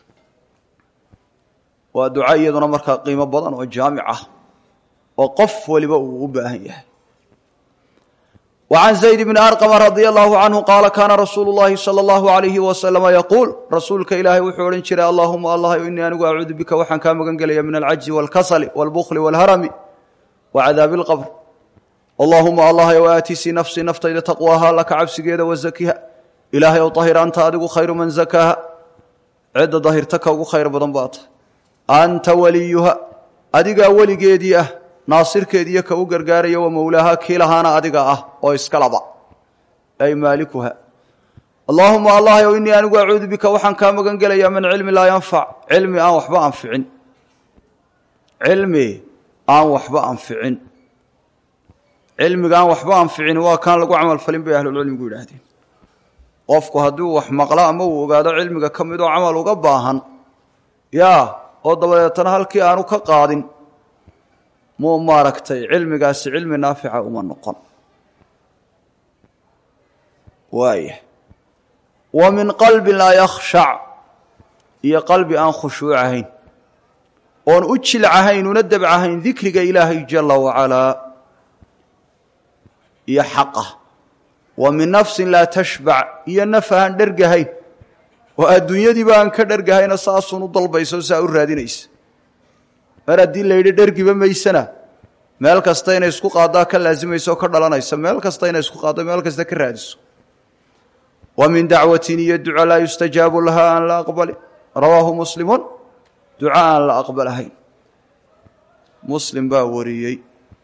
waa duca iyaduna markaa qiimo badan oo jaamic ah oo qof waliba uu u baahan yahay وعن زيد بن أرقم رضي الله عنه قال كان رسول الله صلى الله عليه وسلم يقول رسولك إلهي وحو odhan jiray اللهma allah إنii anigu أcuudu bika waxaan kaa magan gelaya min الcajزi والkasل والbkل والhrmi وcadاabi الqبr اللهuma allah w aatisi nafsii naftayda taqwaaha laka cabsigeeda wazakiha ilaahay ow طahir anta adigu khayru man zakaaha cidda dahirta ka ugu khayr badan baa tahay anta waliyuha adigaa weligeedii ah naasirkeediiyo ka u gargaaraya wa mowlaaha kii lahaana adiga ah oo iska laba ay maalikuha allaahuma allah ow innii anigu acuudu bika waxaan kaa magan gelayaa min cilmi laa yanfac cilmi aan waxba anficin cilmi aan waxba anficin cilmiga aan waxba anficin waa kaan lagu camal falin bay ahlulcilmigu yidhaahdeen qofku hadduu wax maqlo ama uu ogaado cilmiga ka midoo camal uga baahan yaa oo dabadeetana halkii aanu ka qaadin muu maaragtay cilmigaasi cilmi naafica uma noqon waaya wa min qalbin laa yakhshac iyo qalbi aan khushuucahayn oon u jilcahayn una dabcahayn dikriga ilaahay jala wacalaa iyo xaqa wa min nafsin laa tashbac iyo naf aan dhergahayn oo adduunyadiiba aan ka dhergahayna saasun u dalbayso saa u raadinaysa mar haddii la yidhi dhergiba maysana meel kasta inay isku qaaddaa ka laasimaysa oo ka dhalanaysa meel kasta inay isku qaaddo meel kasta ka raadiso wa min dacwatin iyo duca laa yustajaabu laha aan la aqbali rawaahu muslimun duca aan la aqbalahayn muslim baa wariyey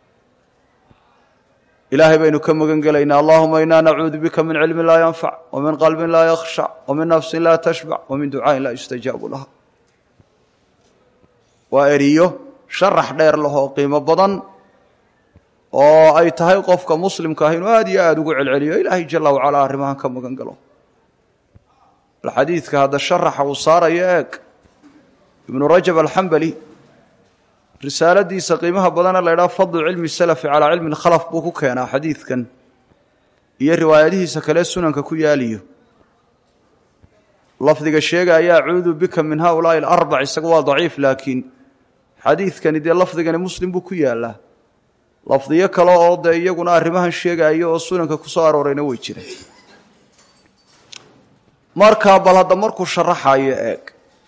ilaahay baynu ka magan gelaynaa allahuma inaa nacuudu bika min cilmin laa yanfac wa min qalbin laa yakhshac wa min nafsin laa tashbac wa min ducaain laa yustajaabu laha waa eriyo sharax dheer lahoo qiimo badan oo ay tahay qofka muslimka ah inuu aada iyo aada ugu celceliyo ilaahay jala wacalaa arrimahan ka magan galo bal xadiidka hadda sharaxa uu saarayo eeg ibnu rajab alxambali risaaladiisa qiimaha badana la ydhaha fadlu cilmi salafi calaa cilmi lkhalaf buu ku keenaa xadiidkan iyo riwaayadihiisa kale sunanka ku yaaliyo lafdiga sheegaya acuudu bika min haulaai alarbac isaga waa daciif laakiin xadiidkani dee lafdigani muslim buu ku yaalaa lafdiyo kale oo dee iyaguna arrimahan sheegaayo oo sunanka ku soo aroorayna way jireen markaa bal hadda markuu sharaxayo eeg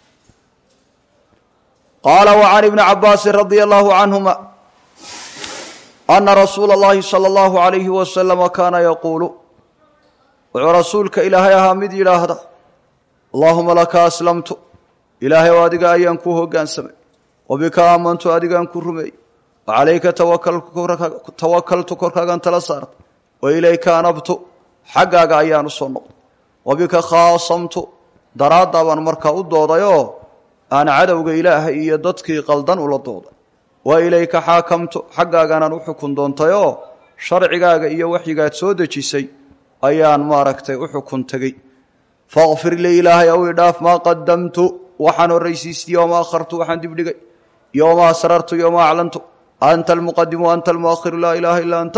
qaala wa can ibni cabaasin radia allahu canhuma ana rasuula اllahi salى allahu alayhi wasalama kaana yaquulu wuxuu rasuulka ilaahay ahaa mid yidhaahda allahuma laka aslamtu ilaahay oo adiga ayaan kuu hoggaansamay wabika aamantu adigaan ku rumeeyey wacalayka tawakaltu korkaagaan tala saartay wa ilayka anabtu xaggaaga ayaan u soo noqday wabika khaasamtu daraaddaa baan markaa u doodayoo aan cadowga ilaahay iyo dadkii qaldan ula dooday wa ilayka xaakamtu xaggaaganaan u xukun doontayoo sharcigaaga iyo waxyigaad soo dejisay ayaan maaragtay u xukun tegey faqfir lii ilaahay ow idhaaf maa qadamtu waxaan horraysiistay yooma akhartu waxaan dibdhigay yooma asrartu yooma aclantu anta almuqadimu anta almuakhiru laa ilaaha illaa anta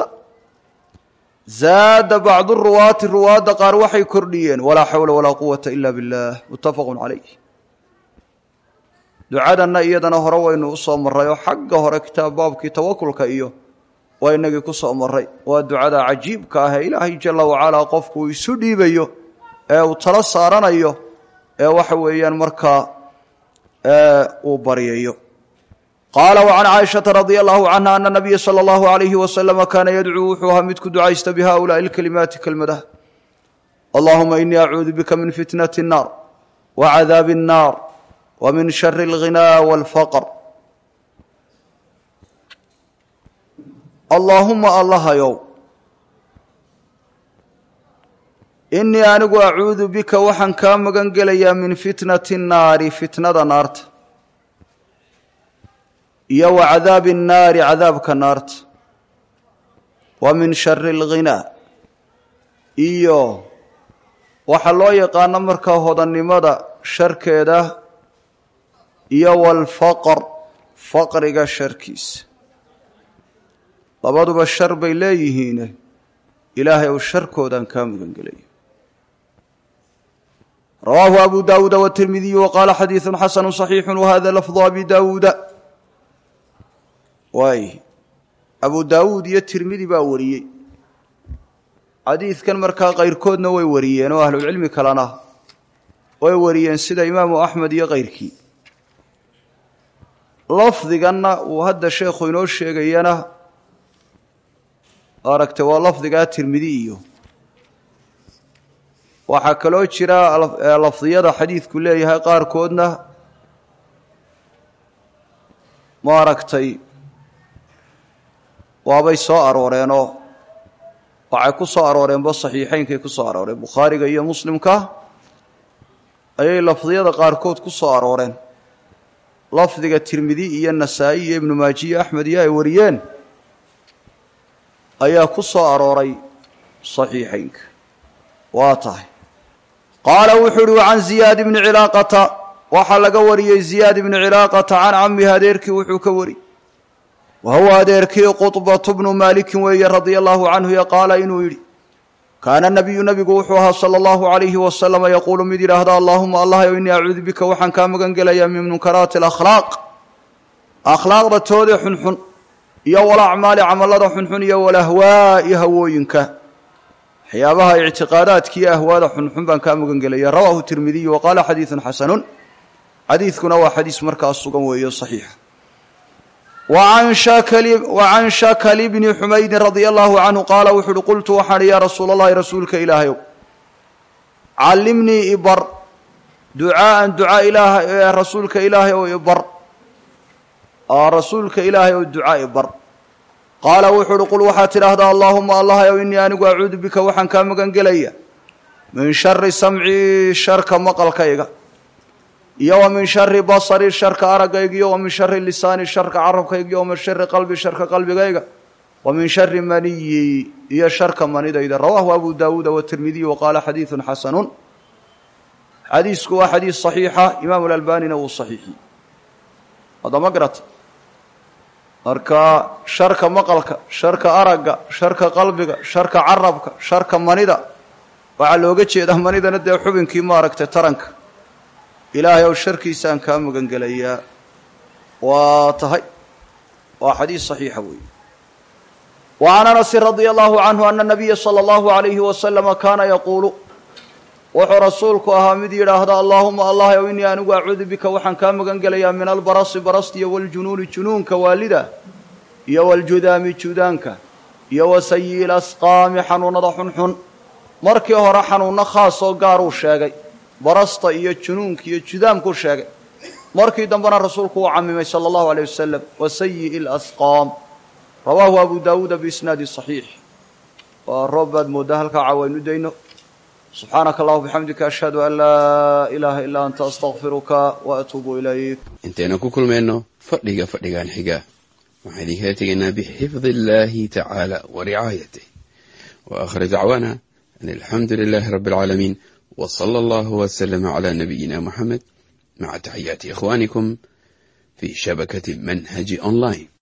zaada bacdu ruwaati ruwaadda qaar waxay kordhiyeen walaa xawla walaa quwata ila biاllah muttafaqu calayh ducadanna iyadana hore waynu u soo marray oo xagga hore kitaab baabkii tawakulka iyo waa inagii ku soo marray waa ducada cajiibka ah ee ilaahay jala wacalaa qofku uu isu dhiibayo ee uu tala saaranayo ee waxa weeyaan markaa uu baryayo qaala wa can caaishata radia allahu canha ana nabiya sala allahu alayhi wasalama kaana yadcuu wuxuu ahaa mid ku ducaysta bi haulaai lkalimaati kelmadaha allahuma inii acuudu bika min fitnati الnaar wa cadaabi الnaar wa min shari اlghinaa wاlfaqr allaahuma allahayow inii anigu acuudu bika waxaan kaa magan gelayaa min fitnati الnaari fitnada naarta iyo wa cadaabi الnaari cadaabka naarta wa min shari اlghinaa iyo waxaa loo yaqaano markaa hodannimada sharkeeda iyo walfaqr faqriga sharkiisa labaduba shar bay leeyihiine ilaahay ou sharkoodaan kaa mugan gelaya rawaahu abu daawuuda wtirmidiyu waqaala xadiidu xasanu صaxiixu wahada lafdu abi daawuuda waay abu daawuud iyo tirmidi baa wariyey xadiidkan markaa kayrkoodna way wariyeen oo ahlucilmi kalena way wariyeen sida imaamu axmed iyo kayrkii lafdiganna uu hadda sheekhu inoo sheegayana aragtay waa lafdigaa tirmidi iyo waxaa kaloo jira lafdiyada xadiidku leeyahay qaarkoodna ma aragtay waabay soo arooreenoo waxay ku soo arooreenba saxiixeynkay ku soo arooreen bukhaariga iyo muslimka ayay lafdiyada qaarkood ku soo arooreen lafdiga tirmidi iyo nasaa'i iyo ibnu maaji iyo axmed iyo ay wariyeen ayaa ku soo arooray saxiixeynka waa tahay qaala wuxuu uhi can ziyaad ibni cilaaqata waxaa laga wariyey ziyaad ibni cilaaqata can camihi adeerkii wuxuu ka wariyey wa huwa adeerkii qudbatu bnu maalikin weeye radia allahu canhu yo qaala inuu yidhi kaana nabiyu nabigu wuxuu ahaa sala allahu alayhi wasalama yaquulu mid yidhaahda allaahuma allahyow innii acuudu bika waxaan kaa magan gelayaa min munkaraati alakhlaaq akhlaaqda toodee xunxun iyo walacmaali camallada xunxun iyo walahwaa'i hawooyinka waxyaabaha ictiqaadaadka iyo ahwaada xunxun baan kaa magan gelaya rawaahu tirmidiyu wa qaala xadiidun xasanun xadiidkuna waa xadiis markaas sugan weeyo saxiixa wa can shakali bni xumaydin radia allahu canhu qaala wuxu uhi qultu waxaan ihi yaa rasuul allahi rasuulka ilaahayow callimnii ibar ducaaan duca ilaah rasuulka ilaahay ow ibar rasuulka ilaahay ow duca ibar qaala wuxuu uhi qul waxaad tidhaahdaa allaahuma allahayow innii anigu acuudu bika waxaan kaa magan gelaya min shari samcii sharka maqalkayga iyo wa min shari basari sharka araggayga iyo wa min shari lisaani sharka carabkayga iyo wa min shari qalbi sharka qalbigayga wa min shari maniyi iyo sharka manidayda rawaahu abu daawuuda watirmidiy wa qaala xadiidun xasanun xadiisku waa xadiis saxiixa imaamu alalbanina wuu saxiixiyey haddama garata marka sharka maqalka sharka aragga sharka qalbiga sharka carabka sharka manida waxaa looga jeedaa manidana dee xubinkii maaragtay taranka ilaahay ow sharkiisaan kaa magangelayaa waa tahay waa xadiis saxiixa weeye wa can anasin radia allahu canhu ana nabiya sala allahu alayhi wasalama kaana yaquulu wuxuu rasuulku ahaa mid yidhaahda allaahuma allah ow innii anigu acuudu bika waxaan kaa magan gelayaa min albarasi barastiyo waljunuuni junuunka waalida iyo waljudaami judaanka iyo wa sayi'i lasqaami xanuunada xunxun markii hore xanuunno khaasoo gaaruu sheegay barasta iyo junuunka iyo judaamkuu sheegay markii dambena rasuulku uu camimay sala allahu aleyh wasalam wa sayi'i lasqaam rawaahu abu daawuuda biisnaadi saxiix waa roob baad mooddaa halkaa caawaynu dayno subxaanaka allahuma bixamdika ashhadu an laa ilaaha ilaa anta astakfiruka wa atuubu ilayk intaynu ku kulmayno fadhiga fadhigan xiga waxaan idinkala tegaynaa bixifdi illaahi tacaala wa ricaayatih wa aakhir dacwaana an alxamdu lilaahi rabbi alcaalamiin wa sala allahu wasalama calaa nabiyina moxamed maca taxiyaati ikhwaanikum fii shabakati manhaji online